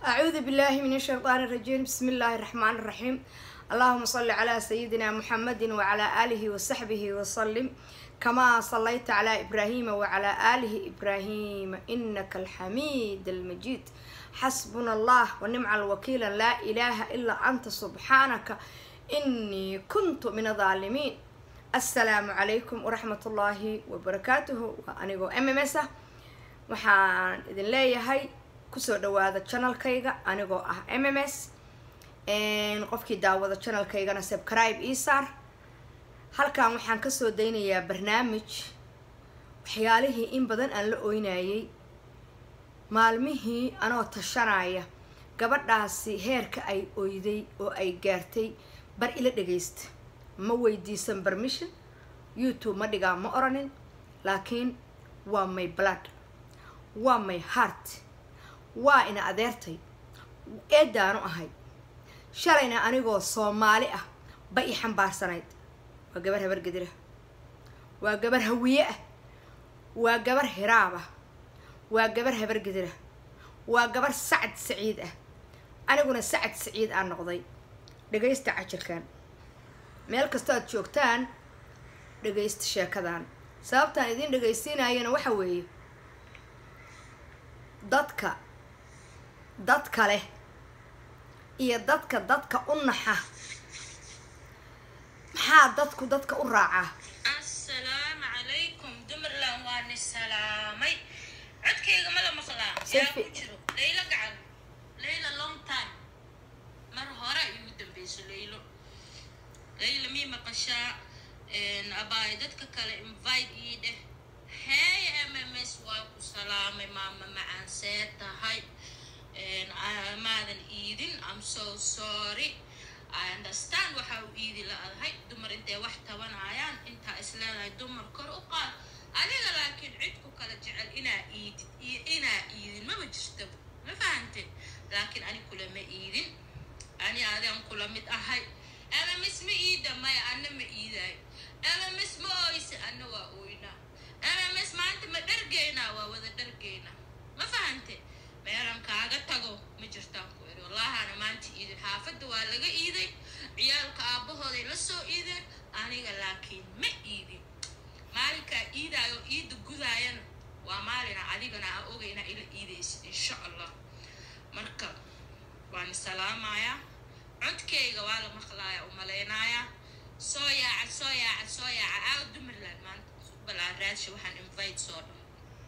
أعوذ بالله من الشيطان الرجيم بسم الله الرحمن الرحيم اللهم صل على سيدنا محمد وعلى آله وصحبه وسلم كما صليت على إبراهيم وعلى آله إبراهيم إنك الحميد المجيد حسبنا الله ونعم الوكيل لا إله إلا أنت سبحانك إني كنت من الظالمين السلام عليكم ورحمة الله وبركاته وأنيقو أممسة waxaan idin leeyahay kusoo dhawaada channelkayga anigoo ah m m s qofkii daawada channelkaygana subscribe ii saar halkan waxaan kasoo daynayaa barnaamij waxyaalihii in badan aan la oynayay maalmihii anoo tashanaya gabadhaasi heerka ay oyday oo ay gaartay bar ila dhagaysta ma weydiisan permission youtube ma dhigaa ma oranin laakiin waa my blood waa my heart waa ina adeertay eedaanu ahay shalayna anigoo soomaali ah ba ii xambaarsanayd waa gabar habar gedira waa gabar hawiye ah waa gabar hiraab ah waa gabar habar gedira waa gabar sacad saciid ah aniguna sacad saciid aan noqday dhagaysta cajirkan meel kastoo aad joogtaan dhagaysta sheekadan sababtaan idiin dhagaysiinayana waxa weeye dadka dadka leh iyo dadka dadka u naxa maxaa dadku dadka u raacaa assalaamu calaykum dumarland waa ni salaamay codkayga ma la maqlaa yaa Selfie. ku jiro laylo gacan layla long time mar hore igu dambeyso laylo layla mii maqashaa abaay dadka kale invite ii dheh hey mms waa ku salaamay maama macaan see tahay maadan iidin i'm so sorry I understand waxa uu iidi la-adahay dumar intay wax tabanayaan intaa isleedahay dumar kor u qaad adiga laakiin cid ku kala jecel inaa iidid iyo inaa iidin maba jirtaba ma fahante laakiin ani kulama iidin ani adaan kula mid ahay mms ma iida maya ana ma iidaayo mms ma ooyse ana waa ooynaa mms maanta ma dhargeynaa waa wada dhargeynaa ma fahante meelan kaaga tago ma jirtaan ku iri wallahana maanta iidin xaafadda waa laga iiday ciyaalka aabbahooday la soo iideen aniga laakiin ma iidin maalinkaa iidaayo iida gudaayana waa maalina adigana aan ogayna ila iidaysid insha allah marka waan salaamayaa codkayga waa la maqlaaya u malaynayaa soo yaaca soo yaaca soo yaaca aaw dumarland maanta balaan raadsha waxaan invite soo dhan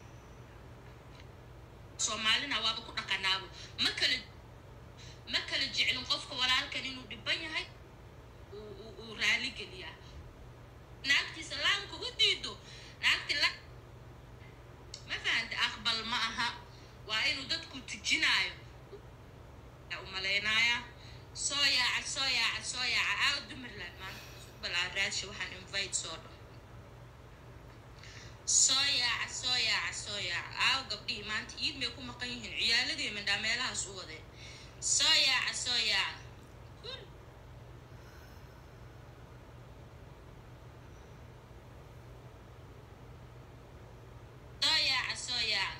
soomaalina waaba ku dhaqanaabo ma kala ma kala jeclin qofka walaalkan inuu dhiban yahay uu- uu uu raali geliyaa naagtiisa laamka u diido naagti la ma fahanta aqbal ma aha waa inuu dadku tujinaayo u malaynayaa soo yaaca soo yaaca soo yaaca aaw dumarland maanta balaan raadsha waxaan invite soo dhan soo yaaca soo yaaca soo yaaca aaw gabdhihii maanta iid may ku maqan yihiin ciyaaladii mindhaa meelahaas u wadeen soo yaaca soo yaaca Kul. soo yaaca soo yaaca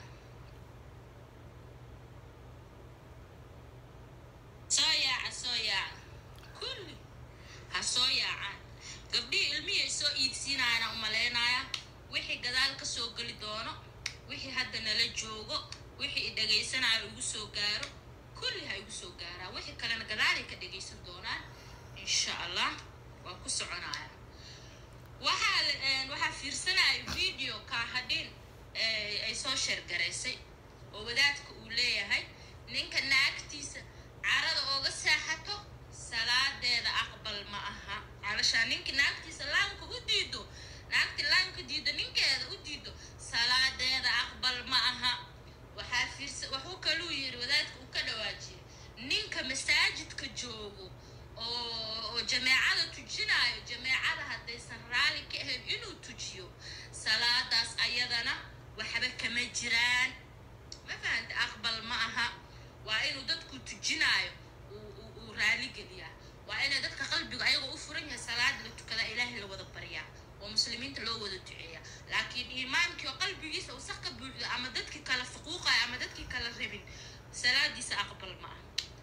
soo yaaca soo yaaca kulli ha soo yaacaan gabdhihii ilmihii ay soo iidsiinayaana u malaynaya wixii gadaal ka soo geli doono wixii hadda nala joogo wixii i dhagaysanayo igu soo gaaro kulli ha igu soo gaaraa wixii kalena gadaalay ka dhagaysan doonaan insha allah waa ku soconaya waxaa la- een, waxaa fiirsanaya video kaahadhin ee, ay soo sheergaraysay oo wadaadka uu leeyahay ninka naagtiisa carada ooga seexato salaadeeda aqbal ma aha calashaa ninka naagtiisa laamka u diido naagti laamka diido ninkeeda u diido salaadeeda aqbal ma aha waxaa fiirsa waxuu kaluu yiri wadaadka uu ka dhawaajiyay ninka masaajidka joogo oo oo jameecada tujinayo jameecada haddaysan raali ka ahayn inuu tujiyo salaadaas ayadana waxba kama jiraan ma fahanta aqbal ma aha waa inuu dadku tujinaayo uu- uu uu raali geliyaa waa inay dadka qalbiga ayagoo u furan yahay salaada la tukada ilaahay la wada baryaa oo muslimiinta loo wada duceeya laakiin iimaankii oo qalbigiisa wasaq ka buuxdo ama dadkii kala fuquuqaya ama dadkii kala rabin salaadiisa aqbal ma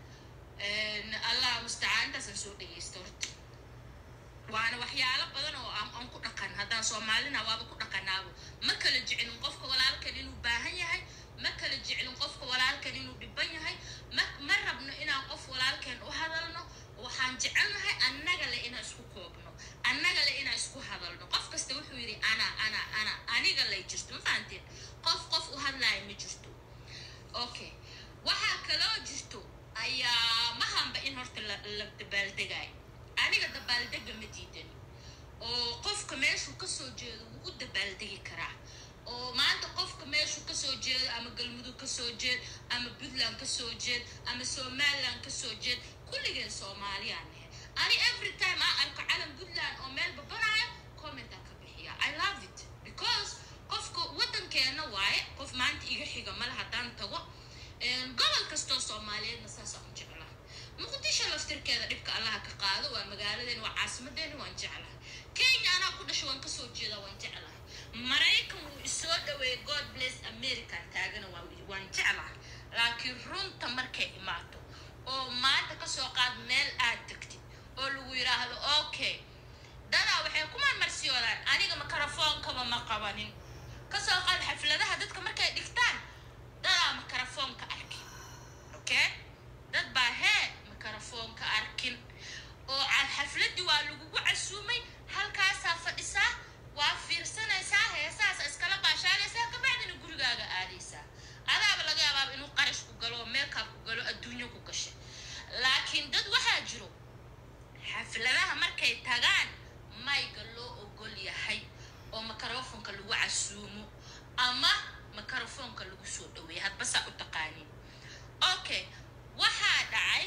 ah allah mustacaan intaasaan soo dhegeysta horta waana waxyaalo badan oo aan aan ku dhaqan haddaan soomaalina waaba ku dhaqanaabo ma kala jeclin qofka walaalkan inuu baahan yahay ma kala jeclin qofka walaalkan inuu dhiban yahay ma ma rabno inaan qof walaalkeen u hadalno waxaan jecelnahay annaga le inaan isku koobno annaga le inaan isku hadalno qof kasta wuxuu yidhi ana ana ana aniga lay jirto ma fahanteen qof qof u hadlaaya ma jirto okay waxaa kaloo jirto ayaa mahanba in horta la la dabaaldegaayo aniga dabaaldega ma diidani oo qofka meeshuu kasoo jeedo wuu u dabaaldegi karaa oo maanta qofka meeshuu kasoo jeedo ama galmudug kasoo jeed ama puntland kasoo jeed ama somaliland kasoo jeed kulligeen soomaaliyaan nahe ani every time aan arko calan puntland oo meel babanaayo commentaan ka bixiya i love it because qofka waddankeena waaye qof maanta iga xiga male haddaan tago gobol kastoo soomaaliyeedna saasaan u jeclaa muqdisho laftirkeeda dhibka allaha ka qaado waa magaaladeena waa caasimadeena waan jeclahay kenya anaa ku dhasho waan kasoo jeeda waan jeclahay maraykan wuu isoo dhaweeyey god bless american taagana waa- waan jeclahay laakiin runta markay imaato oo maanta kasoo qaad meel aad degtid oo lagu yidhaahdo okay dadaa waxay ku marmarsiyoodaan aniga mikrofoonkaba ma qabanin kasoo qaad xafladaha dadka markay dhigtaan dadaa mikrafoonka arkin okay dad baa hee mikrafoonka arkin oo aan xafladii waa lagugu casuumay halkaasaa fadhisaa waa fiirsanaysaa heesaasa iskala baashaalaysaa kabacdina gurigaaga aadaysaa adaaba laga yaabaaba inuu qarash ku galo meelkaab ku galo adduunyo ku gashay laakiin dad waxaa jiro xafladaha markay tagaan mayga loo ogol yahay oo mikrofoonka lagu casuumo ama mikrofoonka lagu soo dhaweeya hadba saa u taqaanin okay waxaa dhacay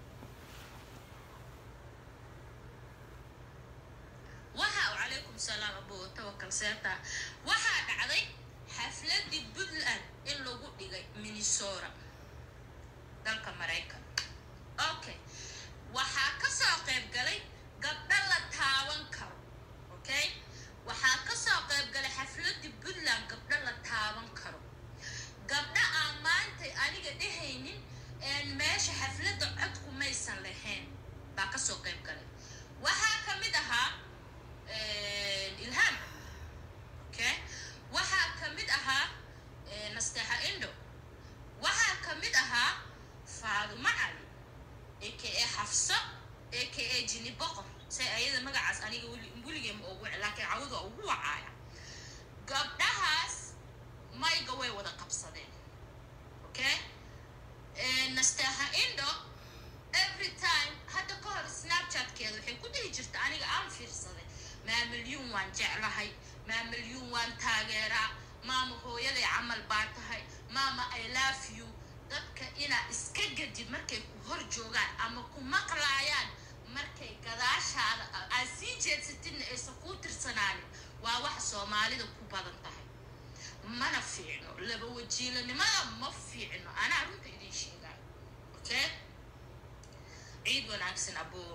waxa calaykum salaam abu tawakal seeta waxaa dhacday xafladii puntland in lagu dhigay minnesota dalka maraykan okay waxaa kasoo qayb galay gabdho la taaban karo okay waxaa kasoo qayb galay xafladii puntland gabdho la taaban karo gabdho aan maantay aniga dhehaynin een meesha xafladda codku maysan lahayn baa kasoo qayb galay waxaa ka mid ahaa ilhaam okay waxaa ka mid ahaa nasteexa indo waxaa ka mid ahaa faadumo cali aka xafso aka jini boqor say ayada magacaas aniga weli- weligee ma ugu laakiin cawada ugu wacaaya gabdhahaas mayga way wada qabsadeen okay nasteexa indo every time hadda ka hor snapchatkeeda waxay ku dhihi jirta aniga aan fiirsaday maa milyuun waan jeclahay maa milyuun waan taageeraa maama hooyaday camal baa tahay maama i love you dadka inaa iska gadid markay ku hor joogaan ama ku maqlaayaan markay gadaashaada aad sii jeedsatidna aysan kuu tirsanaanin waa wax soomaalida ku badan tahay mana fiicno laba wajiilanimada ma fiicno anaa runta idin sheegaayo okay ciid wanaagsan abuu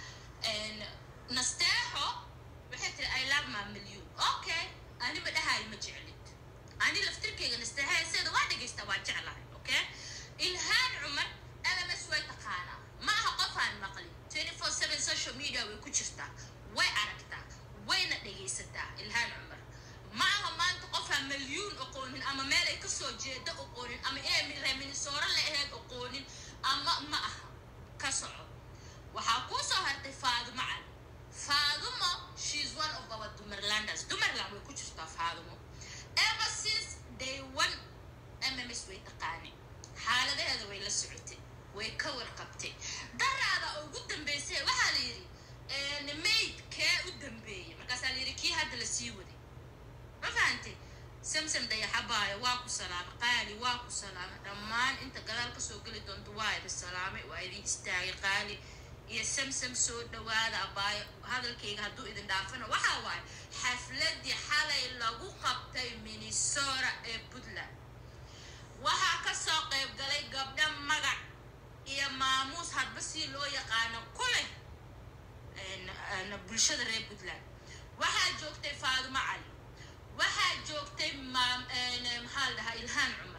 nasteexo waxay tiri i love my million okay ani ma dhahayo ma jeclid ani laftirkeyga nasteexa heeseeda waa dhegaysta waa jeclahay okay ilhaan cumar lms way taqaanaa ma aha qof aan maqlin 24/7 social media way ku jirtaa way aragtaa wayna dhegaysataa ilhaan cumar ma aha maanta qof aan milyuun oqoonin ama meel ay kasoo jeeda oqoonin ama inay reer minnesota la aheyd oqoonin ama ma aha ka soco waxaa kuu soo hartay faadumo cali faadumo she's one of our dumerlanders dumerland way ku jirtaa faadumo ever since day one mms way taqaanay xaaladaheeda way la socotay way ka warqabtay daraada ugu dambeysay waxaa la yidhi mayd kee u dambeeyey markaasaa la yidhi kii hadda la sii waday ma fahantay samsam dayaxabaayo waa ku salaamay qaali waa ku salaamay dhammaan inta gadaal kasoo geli doonto waa idin salaamay waa idin istaagay qaali iyo samsam soo dhawaada abaayo hadalkayga hadduu idin dhaafana waxaa waaye xafladii xalay lagu qabtay minnesota ee puntland waxaa kasoo qayb galay gabdho magac iyo maamuus hadba si loo yaqaano ku leh bulshada reer puntland waxaa joogtay faadumo cali waxaa joogtay maxaa la dhahaa ilhaan cumar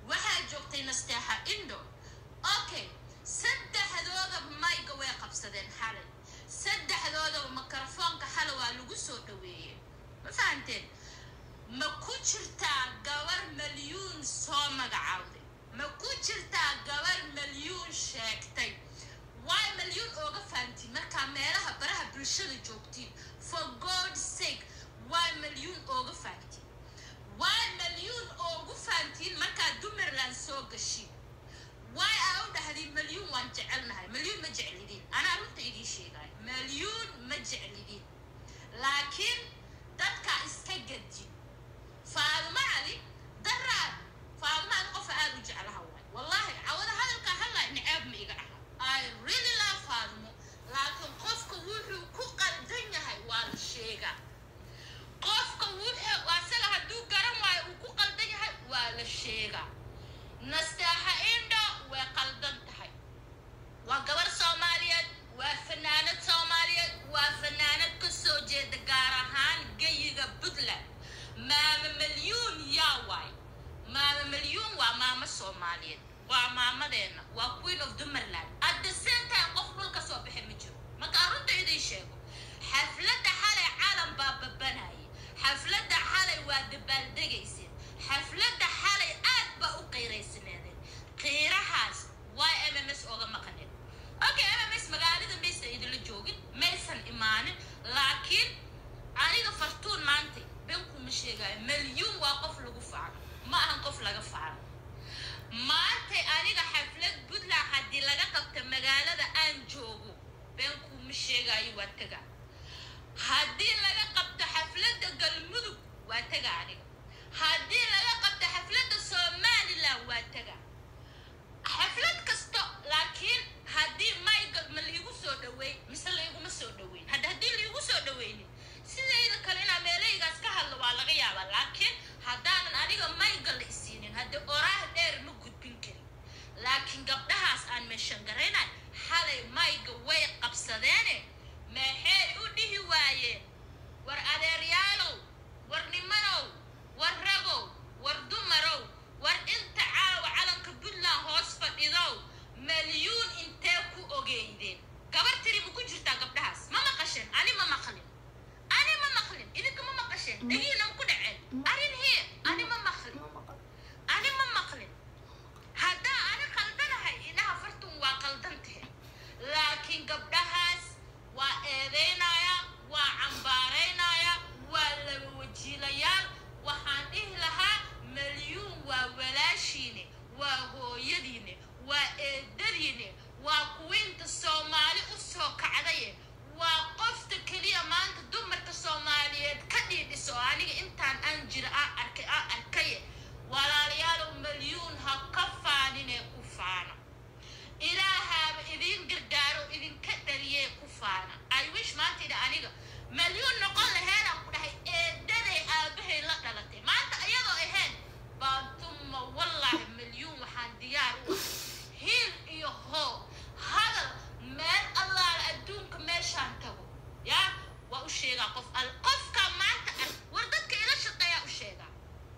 waxaa joogtay nasteexa indo okay saddexdooda mayga way qabsadeen xalay saddexdoodaba mikrofoonka xalay waa lagu soo dhaweeyey ma fahanteen ma ku jirtaa gabar malyuun soo magacaawday ma ku jirtaa gabar malyuun sheegtay waay malyuun ooga fahantiin markaa meelaha baraha bulshada joogtiin for god sake waay malyuun ooga fahantiin waay malyuun oogu fahantiin markaa dumerland soo gashiin waay aa u dhahday malyuun waan jecelnahay malyuun ma jeclidiin anaa runta idiin sheegaayo malyuun ma jeclidiin laakiin dadkaa iska gadin faadumo cali daraad faadumo cali qofa aad u jeclaha waay wallaahi cawada hadalkaa hadlaa nicaab ma iga aha i really love faadumo laakiin qofka wuxuu ku qaldan yahay waa la sheegaa qofka wuxuu asaga hadduu garan waayo uu ku qaldan yahay waa la sheegaa nasteexa indho way qaldan tahay waa gabar soomaaliyeed waa fanaanad soomaaliyeed waa fanaanad ka soo jeeda gaar ahaan geyiga puntland maama malyuun yaa waay maama malyuun waa maamo soomaaliyeed waa maamadeena waa queen of dumerland at the same time qof dhulka soo bixi ma jiro markaa runta idiin sheego xafladda xalay calan baa babanayay xafladda xalay waa dabaaldegayseen xafladda xalay aad baa u qiiraysaneedeen qiirahaas waa m m s ooga maqaneen okay m m s magaalada maysan idinla joogin maysan imaanin laakiin aniga fartuun maanta benkuma sheegaayo malyuun waa qof lagu faano ma ahan qof laga faano maantay aniga xaflad puntland haddii laga qabta magaalada aan joogo beenkuma sheegaayo waa taga haddii laga qabto xafladda galmudug waa taga aniga haddii laga qabto xafladda somaliland waa taga xaflad kasto laakiin haddii maygal ma liigu soo dhaweey mise laiguma soo dhaweyn hadda haddii liigu soo dhaweynin sidayda kale inaa meelaygaas ka hadlo waa laga yaabaa laakiin haddaanan aniga maygal la isiinin haddii oraah dheer ma gudbin karin laakiin gabdhahaas aan meeshan garaynay xalay mayga way qabsadeene maxay u dhihi waayeen war adeeryaalow war nimanow war ragow war dumarow war inta caawa calanka puntland hoos fadhidow malyuun intee ku ogeydeen gabar tiri ma ku jirtaa gabdhahaas ma maqasheen ani ma maqlin ani ma maqlin idinka ma maqasheen dhagiinan ku dhaceen arin hee ani ma maqlin ani ma maqlin haddaa ani qaldanahay inaha fartun waa qaldan tahe laakiin gabdhahaas waa eedeynaya waa cambaaraynaya waa laba wajiilayaal waxaan dhihi lahaa malyuun waa walaashiine waa hooyadiine waa eedadiine waa kuwiinta soomaali u soo kacdaye waa qofta keliya maanta dumarka soomaaliyeed ka dhiidhiso oo aniga intaan aan jira aan arkay aan arkaye walaalayaalow malyuun ha ka faaninee ku faana ilaahaaba idiin gargaaro idinka dhaliyee ku faana i wish maanta idha aniga malyuun noqon laheedaan ku dhahay eedaday aabahay la dhalatay maanta iyadoo ahayn baantuma wallaahi malyuun waxaan diyaar u ahay hiil iyo hoo hadal meel allaala adduunka meeshaan tago yaa waa u sheegaa qof al qofka maanta ar war dadka ila shaqeeyaa u sheegaa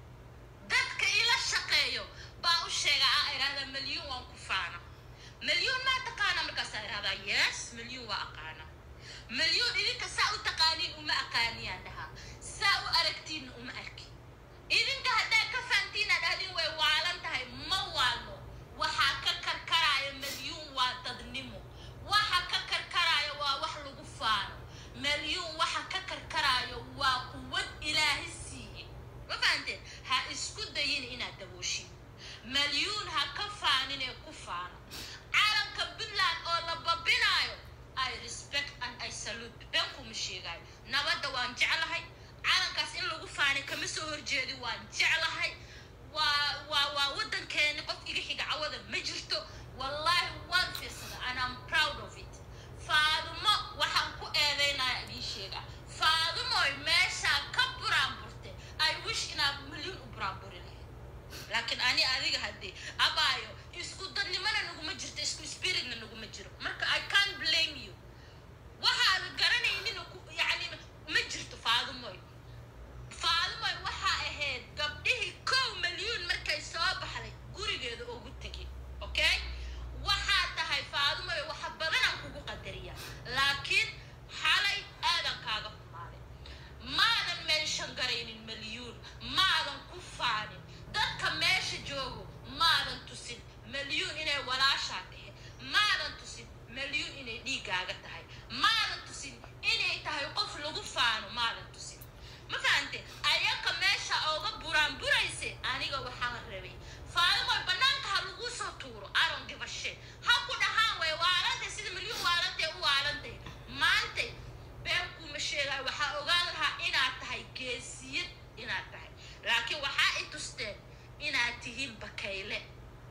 dadka ila shaqeeyo baa u sheegaa aa idhahda malyuun waan ku faana malyuun maa taqaana markaasaa idhahdaa yes malyuun waa aqaana malyuun idinka saa u taqaaniin uma aqaaniyaan dhahaa saa u aragtiinna uma arki idinka haddaa ka fahantiinaa dhahdin way waalan tahay ma waalno waxaa ka karkaraayo malyuun waa dadnimo waxa ka karkaraayo waa wax lagu faano malyuun waxa ka karkaraayo waa quwad ilaahi siiye ma fahanteen ha isku dayin inaad dabooshin malyuun ha ka faanin ee ku faano calanka puntland oo la babinaayo i respect and i salute benkuma sheegaayo nabadda waan jeclahay calankaas in lagu faani kama soo horjeedi waan jeclahay waa waa waa waddankeeni qof iga xiga cawada ma jirto wallaahi waan fiirsada and I'm proud of it faadumo waxaan ku eedeynaya idiin sheegaa faadumoy meeshaa ka buraanburte i wish inaad milyuun u buraanburi lahayd laakiin ani adiga haddii abaayo isku dadnimona naguma jirto isku spiritna naguma jiro marka i can't blame you waxaad garanaynin ku- yacni ma jirto faadumoy faadumoy waxaa ahayd gabdhihii kow milyuun markay soo baxday guri dhiigaaga tahay maadan tusin inay tahay qof lagu faano maadan tusin ma fahante ayaka meesha ooga buraan burayse aniga waxaa rabay faadimoy banaanka ha lagu soo tuuro aron gibashe ha ku dhahaan way waalantay sida milyuun waalantay u waalantay maantay been kuma sheegayo waxaa ogaan lahaa inaad tahay geesiyad inaad tahay laakiin waxaa i tusteen inaad tihiin bakayle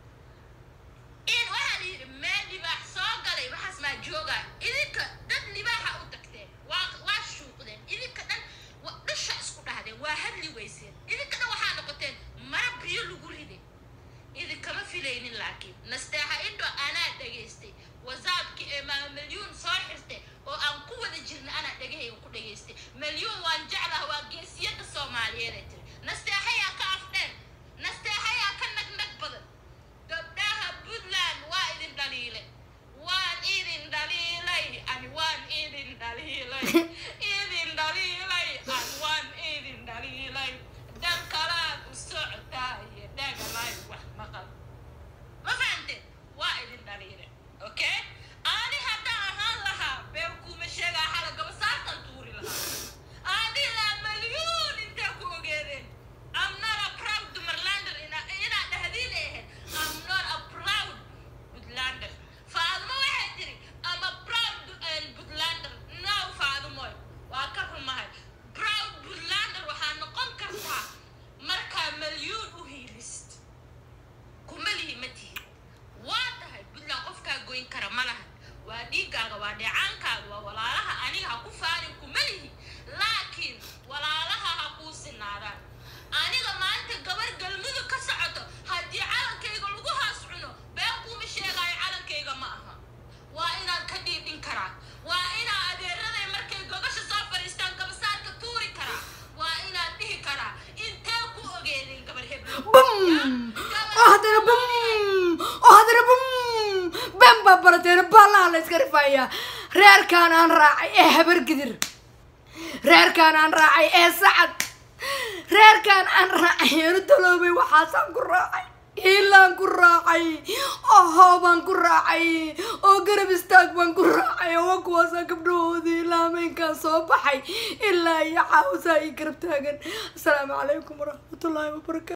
in waxaa la yidhi meel libaax soo galay waxaas maa joogaa idinka dad libaaxa u tagteen waa waa shuuqdeen idinka dhan wa- dhusha isku dhahdeen waa hadli weyseen idinka dhan waxaa noqoteen mara biyo lagu riday idinkama filaynin laakiin nasteexa indho anaa dhegaystay wasaabki ee maa milyuun soo xirtay oo aan ku wada jirna anaa dhegahayga ku dhegaystay milyuun waan jeclaha waa geesiyada soomaaliyeed ay tiri nasteexayaa ka afdheer nasteexayaa ka nagnag badan gabdhaha puntland waa idin dhaliilay waan idin dhaliilay ani waan idin dhaliilay idin dhaliilay an waan idin dhaliilay dan kalaad u socotaaye dhagalay wax maqal ma fahamteen waa idin dhaliilay okay ani haddaan ahaan lahaa been kuma sheegaa xala gabasaartan tuuri lahaa adilaa malyuun intee ku ogeedeen I'm not a proud Dumarlander ina inaa dhahdiin ahayd I'm not a proud Puntlander Faadmo waxay tiri I'm a proud uh, Puntlander no Faadmoy waa ka rumahay proud Puntlander waxaa noqon kartaa markaa malyuun u hiilist kuma lihi ma tihin waa tahay puntland qofkaa goyn kara ma lahan waa dhiiggaaga waa dheecaankaaga waa walaalaha aniga ha ku faanin kuma lihi laakiin walaalaha ha kuu sinaadaan aniga maanta gabar galmudug ka socoto haddii calankayga lagu haas cuno been kuuma sheegaayo calankayga ma aha waa inaan ka dhiidhin karaa waa inaa adeeraday markay gogasha soo fadhiistaan gabasaarka tuuri karaa waa inaan dhihi karaa intee ku ogeedeen gabar heblo bum oo haddana bum oo haddana bum been baa barateena baalaha la iska rifaaya reerkaan aan raacay ee habargidir reerkaan aan raacay ee sacad reerkaan aan raacay eenu daloobay waxaasaan ku raacay hiilaan ku raacay oo hoobaan ku raacay oo garab istaag baan ku raacay oo waa kuwaasaan gabdhahoodii ilaa hameenkaan soo baxay ilaa iyo xaawsaa ii garab taagan asalaamu calaykum waraxmatullaahi wabarakaatu